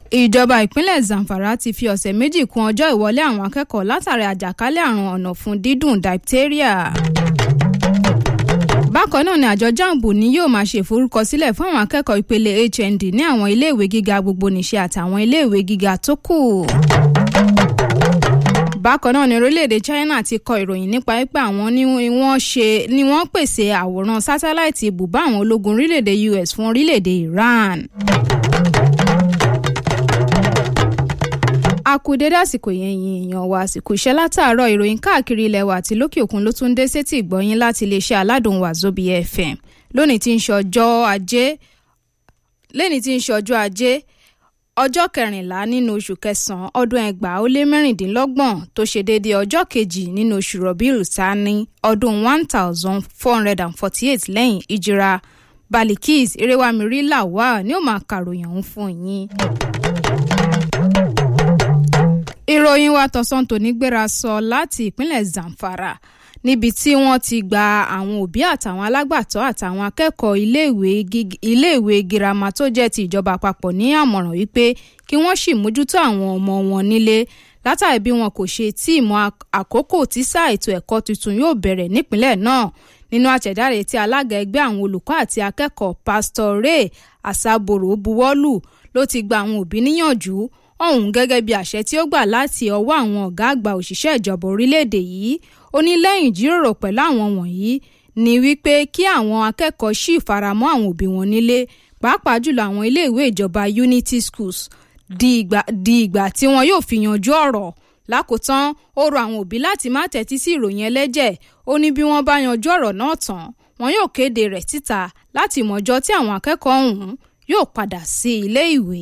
ìjọba ìpínlẹ̀ zamfara ti fi ọ̀sẹ̀ méjì kún ọjọ́ ìwọlé àwọn akẹ́kọ̀ọ́ látàrí àjàkálẹ̀ àrùn ọ̀nà fún dídùn diphtheria. bákan náà ni àjọ jambu ni yóò máa ṣe ìforúkọsílẹ̀ fún àwọn akẹ́kọ̀ọ́ ìpele hnd ní àwọn iléèwé gíga gbogbonìṣe àtàwọn iléèwé gíga tó kù. bákan náà ni orílẹ̀-èdè china ti kọ ìròyìn nípa pé àwọn ni wọ́n ṣe ni wọ́n pèsè àwòrán sátáláìtì ibùbá àwọn ológun orílẹ̀-èdè us fún orílẹ̀-èdè iran. a kú dédé àsìkò yẹn yin èèyàn wa àsìkò iṣẹ́ látàárọ̀ ìròyìn káàkiri ilẹ̀ wa àti lókè òkun ló tún dé sétí ìgbọ́yín láti iléeṣẹ́ aládùn wàzóbi fm lónìí tí ń ṣe ọjọ́ ajé lẹ́ni tí ń ṣe ọjọ́ ajé ọjọ́ kẹrìnlá nínú oṣù kẹsàn-án ọdún ẹgbàá ó lé mẹ́rìndínlọ́gbọ̀n tó ṣe déédéé ọjọ́ kejì nínú oṣù rọ̀bìlù tání ọdún one thousand four hundred and forty eight lẹ́yìn ìjìra balikis erewamiri lawal ni ó máa kàròyìn ọ̀hún fún yín ìròyìn wa tọ̀sán tòní gbéra sọ láti ìpínlẹ̀ zamfara níbi tí wọ́n ti gba àwọn òbí àtàwọn alágbàtọ́ àtàwọn akẹ́kọ̀ọ́ iléèwé girama tó jẹ́ ti ìjọba àpapọ̀ ní àmọ̀ràn wípé kí wọ́n sì mójútó àwọn ọmọ wọn nílé látàrí bí wọn kò ṣe tí ìmọ̀ àkókò tí sáà ètò ẹ̀kọ́ tuntun yóò bẹ̀rẹ̀ nípínlẹ̀ náà nínú àtẹ̀jáde tí alága ẹgbẹ́ àwọn olùkọ́ àti akẹ́kọ̀ọ́ pastor ray asaboro buwọ́lù ló ti gba àwọn òbí níyànjú ọ̀hún gẹ́gẹ́ bí àṣẹ tí ó gbà láti ọwọ́ àwọn ọ̀gá àgbà òṣìṣẹ́ ìjọba orílẹ̀-èdè yìí ó ní lẹ́yìn ìjíròrò pẹ̀lú àwọn wọ̀nyí ni wípé kí àwọn akẹ́kọ̀ọ́ sì faramọ́ àwọn òbí wọn nílé pàápàá jùlọ àwọn iléèwé ìjọba unity schools di ìgbà tí wọn yóò fi yanjú ọ̀rọ̀ lákòótán ó rọ àwọn òbí láti má tẹ́tí sí ìròyìn ẹlẹ́jẹ̀ ó ní bí wọ́n bá yanjú ọ̀rọ̀ náà tán wọn yóò kéde rẹ̀ síta láti mọ̀jọ́ tí àwọn akẹ́kọ̀ọ́ ọ̀hún yóò padà sí ilé ìwé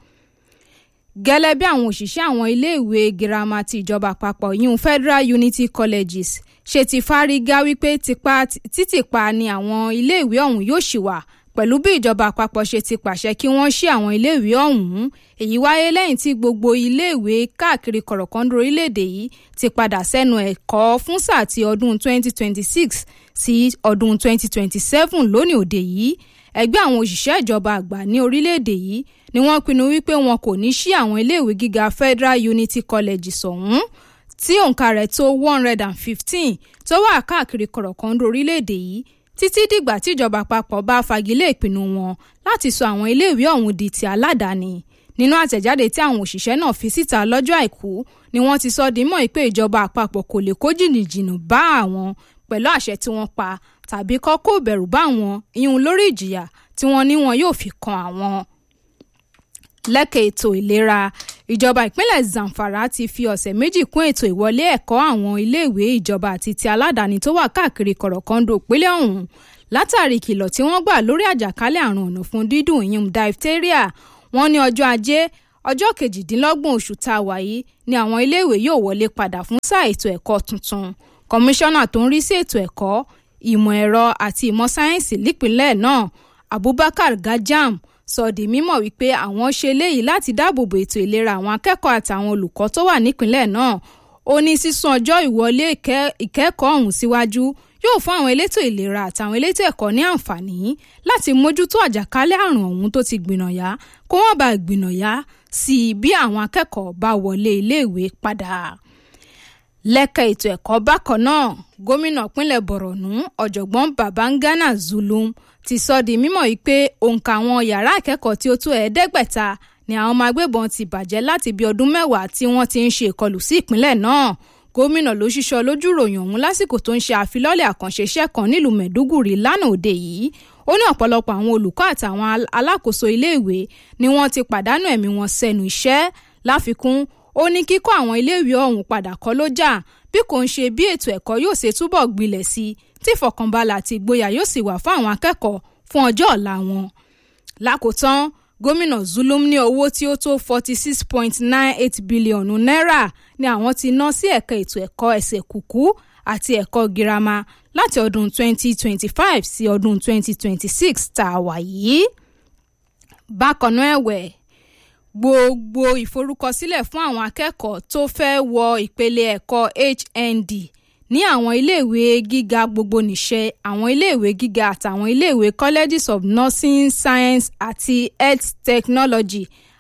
gẹ́lẹ́ bí àwọn òṣìṣẹ́ àwọn iléèwé girama ti ìjọba àpapọ̀ yìí federal unity colleges ṣe ti fárígá wípé títìpa ni àwọn iléèwé ọ̀hún yóò ṣì wà pẹ̀lú bí ìjọba àpapọ̀ ṣe ti pàṣẹ kí wọ́n ṣí àwọn iléèwé ọ̀hún èyí wáyé lẹ́yìn tí gbogbo iléèwé káàkiri kọ̀rọ̀kọ́ndó orílẹ̀-èdè yìí ti padà sẹ́nu ẹ̀kọ́ fún sáà ti ọdún 2026 sí ọdún 2027 lónìí òde yìí ẹgbẹ́ àwọn òṣìṣẹ́ ìjọba àgbà ní orílẹ̀-èdè yìí ni wọ́n pinnu wípé wọn kò ní ṣí àwọn iléèwé gíga federal unity colleges ọ̀hún tí òǹkà rẹ̀ tó one hundred and fifteen tó wà káàkiri kọ̀rọ̀kọ́ndó orílẹ̀-èdè yìí títí dìgbà tí ìjọba àpapọ̀ bá fagilé ìpinnu wọn láti sọ àwọn iléèwé ọ̀hún di ti aládàáni nínú àtẹ̀jáde tí àwọn òṣìṣẹ́ náà fi síta lọ́jọ́ àìkú ni wọ́n ti sọ di mọ́ pé ìjọba àpapọ̀ kò lè kó jìnnìjìnnì bá àwọn pẹ̀lú àṣẹ tí wọ́n pa tàbí kọ́ kó bẹ̀rù bá àwọn ìyún lórí ìjìyà tí wọ́n ní wọn yóò fi kan àwọn lẹ́kẹ̀ ètò ìlera ìjọba ìpínlẹ̀ zamfara ti fi ọ̀sẹ̀ méjì kún ètò ìwọlé ẹ̀kọ́ àwọn iléèwé ìjọba àti ti aládàáni tó wà káàkiri kọ̀rọ̀kọ́ndò ìpínlẹ̀ ọ̀hún látàrí ìkìlọ̀ tí wọ́n gbà lórí àjàkálẹ̀ àrùn ọ̀nà fún dídùn ìyún diphtheria wọ́n ní ọjọ́ ajé ọjọ́ kejìdínlọ́gbọ̀n oṣù tá a wà yìí ni àwọn iléèwé yóò wọlé padà fún sáà ètò ẹ̀kọ́ tuntun kọmíṣánná tó ń rí sí ètò ẹ̀kọ́ ìmọ̀ ẹ̀rọ àti ìmọ̀ sáyẹ́ǹsì nípìnlẹ̀ náà abubakar gajam sọ di mímọ̀ wípé àwọn ṣe léyìí láti dáàbòbò ètò ìlera àwọn akẹ́kọ̀ọ́ àtàwọn olùkọ́ tó wà nípìnlẹ̀ náà ó ní sísún ọjọ́ ìwọlé ìkẹ́kọ̀ọ́ ọ̀hún síwájú yóò fún àwọn elétò ìlera àtàwọn elétò ẹ̀kọ́ ní àǹfààní láti mójútó àjàkálẹ̀ àrùn ọ̀hún tó ti gbìnàyà kó wọ́n bá gbìnàyà sí i bí àwọn akẹ́kọ̀ọ́ bá wọlé iléèwé padà lẹ́ka ètò ẹ̀kọ́ bákan náà gómìnà pínlẹ̀ bọ̀rọ̀nù ọ̀jọ̀gbọ́n babangana zulum ti sọ di mímọ̀ yìí pé òǹkà àwọn yàrá ìkẹ́kọ̀ọ́ tí ó tó ẹ̀ẹ́dẹ́gbẹ̀ta ni àwọn ọmọ agbébọn ti bàjẹ́ láti bí ọdún mẹ́wàá tí wọ́n ti ń ṣe ìkọlù sí ìpínlẹ̀ náà gómìnà ló ṣíṣọ lójú ròyìn ọ̀hún lásìkò tó ń ṣe àfilọ́lẹ̀ àkànṣe iṣẹ́ kan nílùú mẹ̀dúgùrì lánàá òde yìí ó ní ọ̀pọ̀lọpọ̀ àwọn olùkọ́ àtàwọn alákòóso iléèwé ni wọ́n ti pàdánù ẹ̀mí wọn sẹ́nu iṣẹ́ láfikún ó ní kíkọ́ àwọn iléèwé ọ̀hún padà kọ́ ló jà bí kò ń ṣe bí ètò ẹ̀kọ́ yóò ṣe túbọ̀ gbilẹ̀ sí i tí ìfọ̀kànbalẹ̀ àti ìgboyà yóò sì wà fún àwọn akẹ́kọ̀ọ́ fún ọjọ́ ọ̀la wọn. lákòótán gómìnà zulum ní owó tí ó tó forty six point nine eight bílíọ̀nù náírà ni àwọn ti ná sí ẹ̀ka ètò ẹ̀kọ́ ẹsẹ̀ kùkú àti ẹ̀kọ́ girama láti ọdún twenty twenty five sí ọdún twenty twenty six tá a wà yìí. bákan náà ẹ̀wẹ̀ gbogbo ìforúkọsílẹ̀ fún àwọn akẹ́kọ̀ọ́ tó fẹ́ wọ ìpele ẹ̀kọ́ hnd ní àwọn iléèwé gíga gbogbonìṣe àwọn iléèwé gíga àtàwọn iléèwé colleges of nursing science àti health technology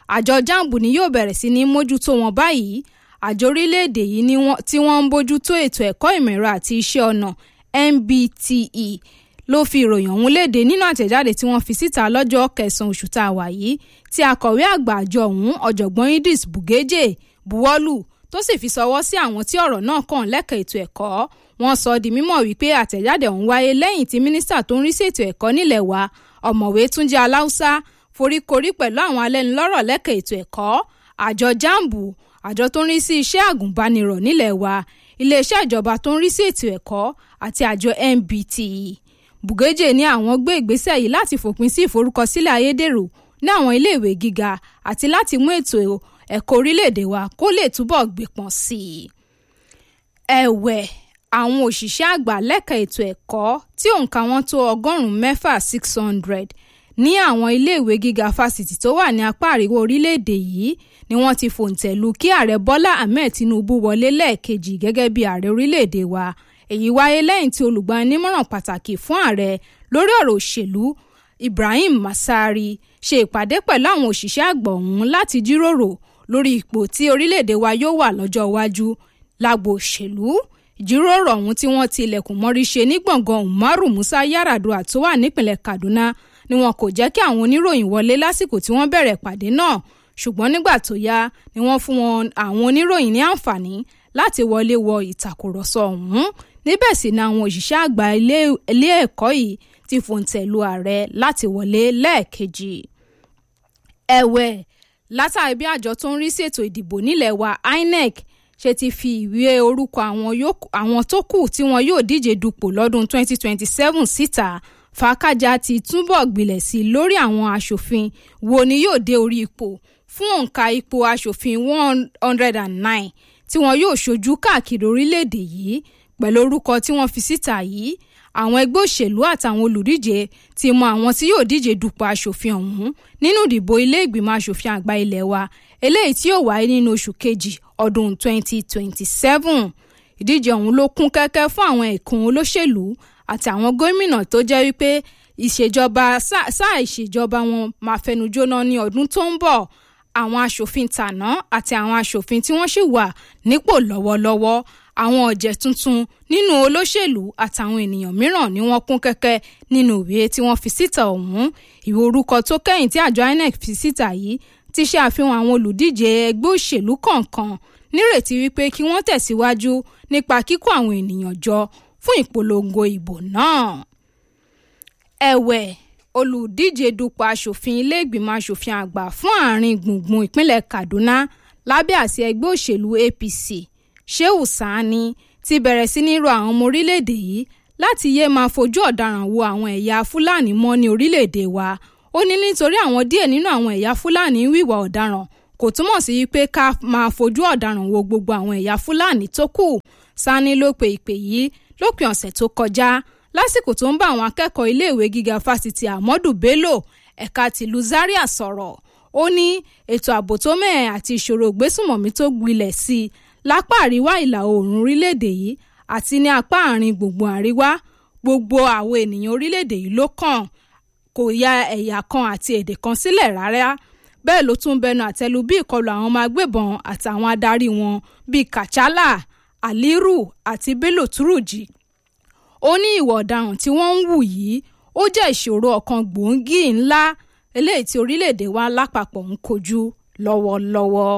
àjọ jambu ni yóò bẹ̀rẹ̀ sí ní mójútó wọn báyìí àjọ orílẹ̀-èdè yìí tí wọ́n ń bójútó ètò ẹ̀kọ́ ìmọ̀ ẹ̀rọ àti iṣẹ́ ọnà MBTE ló fi ìròyìn ọ̀hún léde nínú àtẹ̀jáde tí wọ́n fi síta lọ́jọ́ kẹsàn-án oṣù tá a wà yìí tí akọ̀wé àgbà àjọ ọ̀hún ọ̀jọ̀gbọ́n Idris Bugeje buwọ́lù tó sì fi sọwọ́ sí àwọn tí ọ̀rọ̀ náà kàn lẹ́ka ètò ẹ̀kọ́ wọ́n sọ di mímọ̀ wípé àtẹ̀jáde ọ̀hún wáyé lẹ́yìn tí mínísítà tó ń rí sí ètò ẹ̀kọ́ nílẹ̀ wa ọ̀mọ̀wé Túnjí Aláùsá foríkorí pẹ̀lú àwọn alẹ́nulọ́rọ̀ lẹ́ka ètò ẹ̀kọ́ àjọ jambu àjọ tó ń rí sí iṣẹ́ àgùnbánirọ̀ nílẹ̀ wa iléeṣẹ́ ìjọba tó ń rí sí ètò ẹ̀kọ́ àti àjọ MBTE Bugeje ní àwọn gbé ìgbésẹ̀ yìí láti fòpin sí ìforúkọsílẹ̀ ayédèrú ní àwọn iléèwé gíga àti láti mú ètò ẹ̀kọ́ orílẹ̀-èdè wa kó lè túbọ̀ gbépọn sí i. ẹ̀wẹ̀ àwọn òṣìṣẹ́ àgbà lẹ́ka ètò ẹ̀kọ́ tí òǹkà wọn tó ọgọ́rùn-ún mẹ́fà six hundred ní àwọn iléèwé gíga fásitì tó wà ní apá àríwá orílẹ̀-èdè yìí ni wọ́n ti fòǹtẹ̀ lù kí ààrẹ Bọ́lá Ahmed Tinubu wọlé lẹ́ẹ̀kejì gẹ́gẹ́ bí ààrẹ orílẹ̀-èdè wa èyí wáyé lẹ́yìn tí olùgbaninímọ̀ràn pàtàkì fún ààrẹ lórí ọ̀rọ̀ òṣèlú Ibrahim Masari ṣe ìpàdé pẹ̀lú àwọn òṣìṣẹ́ àgbà ọ̀hún láti jíròrò lórí ipò tí orílẹ̀-èdè wa yóò wà lọ́jọ́ iwájú lágbo òṣèlú ìjíròrò ọ̀hún tí wọ́n ti ilẹ̀kùn mọ́rí ṣe ní gbọ̀ngàn Umaru Musa Yar'Adua tó wà nípìnlẹ̀ Kaduna ni wọn kò jẹ́ kí àwọn oníròyìn wọlé lásìkò tí wọ́n bẹ̀rẹ̀ ìpàdé náà ṣùgbọ́n nígbà tó yá ni wọ́n fún wọn àwọn oníròyìn ní àǹfààní láti wọlé wọ ìtàkùrọ̀sọ ọ̀hún níbẹ̀ sì ni àwọn òṣìṣẹ́ àgbà ilé ẹ̀kọ́ yìí ti fòǹtẹ̀ lu ààrẹ láti wọlé lẹ́ẹ̀kejì. ẹ̀wẹ̀ látàrí bí àjọ tó ń rí sí ètò ìdìbò nílẹ̀ wa INEC ṣe ti fi ìwé orúkọ àwọn tó kù tí wọn yóò díje dupò lọ́dún 2027 síta fàákàjà ti túbọ̀ gbilẹ̀ sí lórí àwọn aṣòfin wo ni yóò dé orí ipò fún òǹkà ipò aṣòfin 109 tí wọn yóò ṣojú káàkiri orílẹ̀-èdè yìí pẹ̀lú orúkọ tí wọ́n fi síta yìí àwọn ẹgbẹ́ òṣèlú àtàwọn olùdíje ti mọ àwọn tí yóò díje dupò aṣòfin ọ̀hún nínú ìdìbò ilé ìgbìmọ̀ aṣòfin àgbà ilé wa eléyìí tí yóò wáyé nínú oṣù kejì ọdún 2027 ìdíje ọ̀hún ló kún kẹ́kẹ́ fún àwọn ẹ̀kún olóṣèlú àti àwọn gómìnà tó jẹ́ wípé ìṣèjọba sáà ìṣèjọba wọn máa fẹnu jóná ní ọdún tó ń bọ̀ àwọn aṣòfin tàná àti àwọn aṣòfin tí wọ́n sì wà nípò lọ́wọ́lọ́wọ́ àwọn ọ̀jẹ̀ tuntun nínú olóṣèlú àtàwọn ènìyàn mìíràn ni wọ́n kún kẹ́kẹ́ nínú ìwé tí wọ́n fi síta ọ̀hún ìwé orúkọ tó kẹ́yìn tí àjọ INEC fi síta yìí ti ṣe àfihàn àwọn olùdíje ẹgbẹ́ òṣèlú kọ̀ọ̀kan nírètí wípé kí wọ́n tẹ̀síwájú nípa kíkó àwọn ènìyàn jọ fún ìpolongo ìbò náà. ẹ̀wẹ̀ olùdíje dupò aṣòfin ilé ìgbìmọ̀ aṣòfin àgbà fún àárín gbùngbùn ìpínlẹ̀ Kaduna lábẹ́ àsíá ẹgbẹ́ òṣèlú APC Shehu Sani ti bẹ̀rẹ̀ sí ní rọ àwọn ọmọ orílẹ̀-èdè yìí láti yéé máa fojú ọ̀daràn wo àwọn ẹ̀yà Fúlàní mọ́ ní orílẹ̀-èdè wa ó ní nítorí àwọn díẹ̀ nínú àwọn ẹ̀yà Fúlàní ń wíwà ọ̀daràn kò túmọ̀ sí pé ká máa fojú ọ̀daràn wo gbogbo àwọn ẹ̀yà Fúlàní tó kù Sani ló pe ìpè yìí lópin ọ̀sẹ̀ tó kọjá lásìkò tó ń bá àwọn akẹ́kọ̀ọ́ iléèwé gíga fásitì Ahmadu Bello ẹ̀ka tìlú Zaria sọ̀rọ̀ ó ní ètò ààbò tó mẹ́ẹ̀ àti ìṣòro ìgbésùnmọ̀mí tó gbilẹ̀ sí i lápá àríwá ìlà oòrùn orílẹ̀-èdè yìí àti ní apá àárín gbùngbùn àríwá gbogbo àwọn ènìyàn orílẹ̀-èdè yìí ló kàn kò ya ẹ̀yà kan àti èdè kan sílẹ̀ rárá bẹ́ẹ̀ ló tún bẹnu àtẹ́lu bí ìkọlù àwọn ọmọ agbébọn àtàwọn adarí wọn bíi Kachala Aliru àti Bello Turji ó ní ìwà ọ̀daràn tí wọ́n ń wù yìí ó jẹ́ ìṣòro ọ̀kan gbòógì ńlá eléyìí tí orílẹ̀-èdè wa lápapọ̀ ń kojú lọ́wọ́lọ́wọ́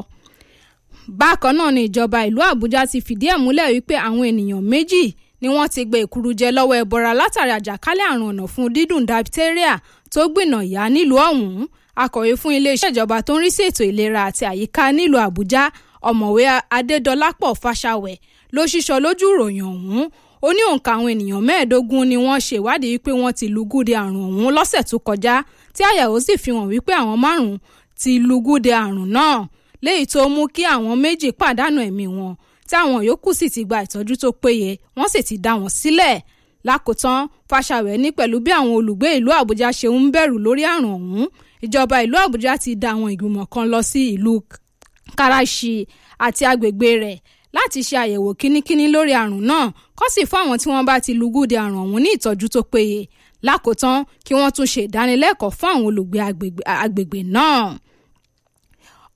bákan náà ni ìjọba ìlú Àbújá ti fìdí ẹ̀ múlẹ̀ wípé àwọn ènìyàn méjì ni wọ́n ti gbé ìkúrújẹ lọ́wọ́ ẹbọra látàrí àjàkálẹ̀ àrùn ọ̀nà fún dídùn diphtheria tó gbìnà yá nílùú ọ̀hún akọ̀wé fún iléeṣẹ́ ìjọba tó ń rí sí ètò ìlera àti àyíká nílùú Àbújá ọ̀mọ̀wé Adédọlápọ̀ Fáṣàwẹ̀ ló ṣíṣọ lójú ìròyìn ọ̀hún ó ní òǹkà àwọn ènìyàn mẹ́ẹ̀ẹ́dógún ni wọ́n ṣe ìwádìí wípé wọ́n ti lùgúdẹ àrùn ọ̀hún lọ́sẹ̀ tó kọjá tí àyẹ̀wò sì fi hàn wípé àwọn márùn-ún ti lùgúdẹ àrùn náà léyìí tó mú kí àwọn méjì pàdánù ẹ̀mí wọn tí àwọn yòókù sì ti gba ìtọ́jú tó péye wọ́n sì ti dá wọn sílẹ̀ lákòótán Fáṣàwẹ̀ ní pẹ̀lú bí àwọn olùgbé ìlú Àbújá ṣe ń bẹ̀rù lórí àrùn ọ̀hún ìjọba ìlú Àbújá ti dá àwọn ìgbìmọ̀ kan lọ sí ìlú Karachi àti agbègbè rẹ̀ láti ṣe àyẹ̀wò kínníkínní lórí àrùn náà kó sì fún àwọn tí wọ́n bá ti lùgúdẹ àrùn ọ̀hún ní ìtọ́jú tó péye lákòótán kí wọ́n tún ṣe ìdánilẹ́kọ̀ọ́ fún àwọn olùgbé agbègbè náà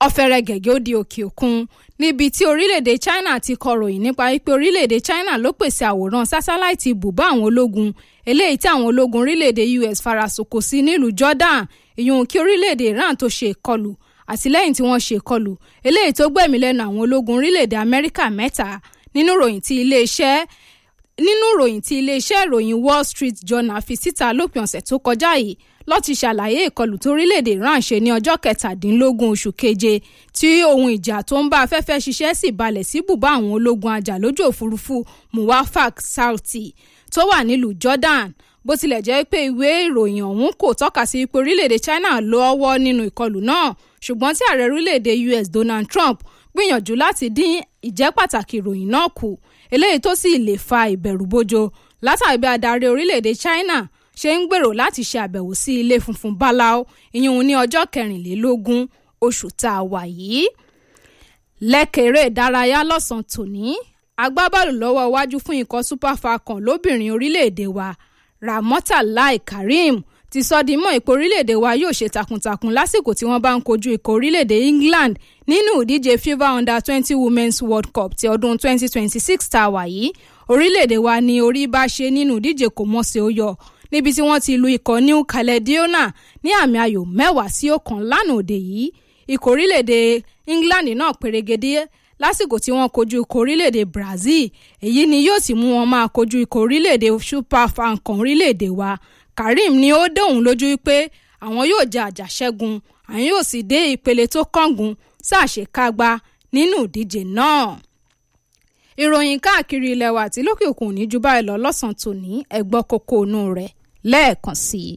ọ̀fẹ́rẹ́ gẹ̀gẹ́ ó di òkè òkun níbi tí orílẹ̀-èdè China ti kọròyìn nípa wípé orílẹ̀-èdè China ló pèsè àwòrán sátáláìtì ibùbá àwọn ológun eléyìí tí àwọn ológun orílẹ̀-èdè US farasoko sí nílùú Jordan ìyún kí orílẹ̀-èdè Iran tó ṣe ìkọlù àtìlẹ́yìn tí wọ́n ṣe ìkọlù eléyìí tó gbẹ̀mí lẹ́nu àwọn ológun orílẹ̀-èdè Amẹ́ríkà mẹ́ta nínú ìròyìn tí iléeṣẹ́ nínú ìròyìn tí iléeṣẹ́ ìròyìn Wall Street Journal fi síta lópin ọ̀sẹ̀ tó kọjá yìí ló ti ṣàlàyé ìkọlù tó orílẹ̀-èdè Iran ṣe ní ọjọ́ kẹtàdínlógún oṣù keje tí ohun ìjà tó ń bá afẹ́fẹ́ ṣiṣẹ́ sì balẹ̀ sí bùbá àwọn ológun ajàlójú òfurufú Muwafaq Sauti tó wà nílùú Jordan bó tilẹ̀ jẹ́ pé ìwé ìròyìn ọ̀hún kò tọ́ka sí pé orílẹ̀-èdè China lọ́wọ́ nínú ìkọlù náà ṣùgbọ́n tí ààrẹ orílẹ̀-èdè US Donald Trump gbìyànjú láti dín ìjẹ́ pàtàkì ìròyìn náà kù eléyìí tó sì lè fa ìbẹ̀rùbojo látàrí bí adarí orílẹ̀-èdè China ṣe ń gbèrò láti ṣe àbẹ̀wò sí ilé funfun báláú ìyún ní ọjọ́ kẹrìnlélógún oṣù tá a wà yìí. lẹ́kẹ̀rẹ́ ìdárayá lọ́sàn-án tòní agbábọ́ọ̀lù lọ́wọ́ iwájú fún ikọ̀ Super Falcon lóbìnrin orílẹ̀-èdè wa Ramotalai Karim ti sọ di mọ́ ipò orílẹ̀-èdè wa yóò ṣe takuntakun lásìkò tí wọ́n bá ń kojú ikọ̀ orílẹ̀-èdè England nínú ìdíje FIFA Under twenty Women's World Cup ti ọdún twenty twenty six tá a wà yìí orílẹ̀-èdè wa ni orí bá ṣe nínú ìdíje kò mọ̀ọ́sẹ̀ ó yọ níbi tí wọ́n ti lu ikọ̀ New Caledonia ní àmì ayò mẹ́wàá sí ọ̀kan lánàá òde yìí ikọ̀ orílẹ̀-èdè England náà pèrègede lásìkò tí wọ́n kojú ikọ̀ orílẹ̀-èdè Brazil èyí ni yóò sì mú wọn máa kojú ikọ̀ orílẹ̀-èdè Super Falcon orílẹ̀-èdè wa Karim ni ó dóhùn lójú pé àwọn yóò jẹ àjàṣẹ́gun àwọn yóò sì dé ìpele tó kángun ṣàṣekágbá nínú ìdíje náà ìròyìn káàkiri ilẹ̀ wa àti lókè òkun ní ju báyìí lọ lọ́sàn-án tòní ẹ̀gbọ́ kókó inú rẹ̀ lẹ́ẹ̀kan sí i.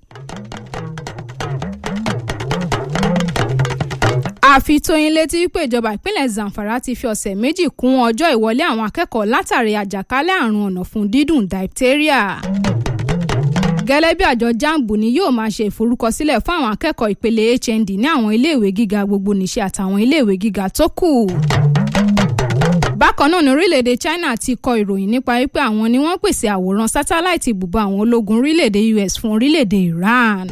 àfi tóyin létí pé ìjọba ìpínlẹ̀ Zamfara ti fi ọ̀sẹ̀ méjì kún ọjọ́ ìwọlé àwọn akẹ́kọ̀ọ́ látàrí àjàkálẹ̀ àrùn ọ̀nà fún dídùn diphtheria. gẹ́lẹ́ bí àjọ jambu ni yóò máa ṣe ìforúkọsílẹ̀ fún àwọn akẹ́kọ̀ọ́ ìpele HND ní àwọn iléèwé gíga gbogbo nìṣe àtàwọn iléèwé gíga tó kù bákan náà ní orílẹ̀-èdè China ti kọ ìròyìn nípa wípé àwọn ni wọ́n pèsè àwòrán sátáláìtì ibùba àwọn ológun orílẹ̀-èdè US fún orílẹ̀-èdè Iran.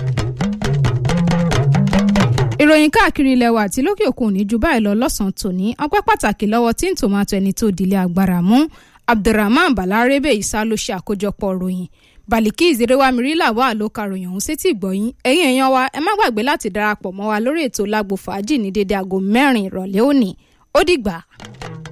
ìròyìn káàkiri ilẹ̀ wa àti lókè òkun ní ju báyìí lọ lọ́sàn-án tòní ọpẹ́ pàtàkì lọ́wọ́ tí ń tòmátò ẹni tó dìlé agbára mú Abdulrahman Balarebe Isa ló ṣe àkójọpọ̀ ròyìn Bàlíkì ìzèrèwámirílà wà ló ka ròyìn ọ̀hún sétí ìgbọ̀yìn ẹ̀yin èèyàn wa ẹ má gbàgbé láti darapọ̀ mọ́ wa lórí ètò lágbo fàájì ní dédé aago mẹ́rin ìrọ̀lẹ́ òní ó dìgbà.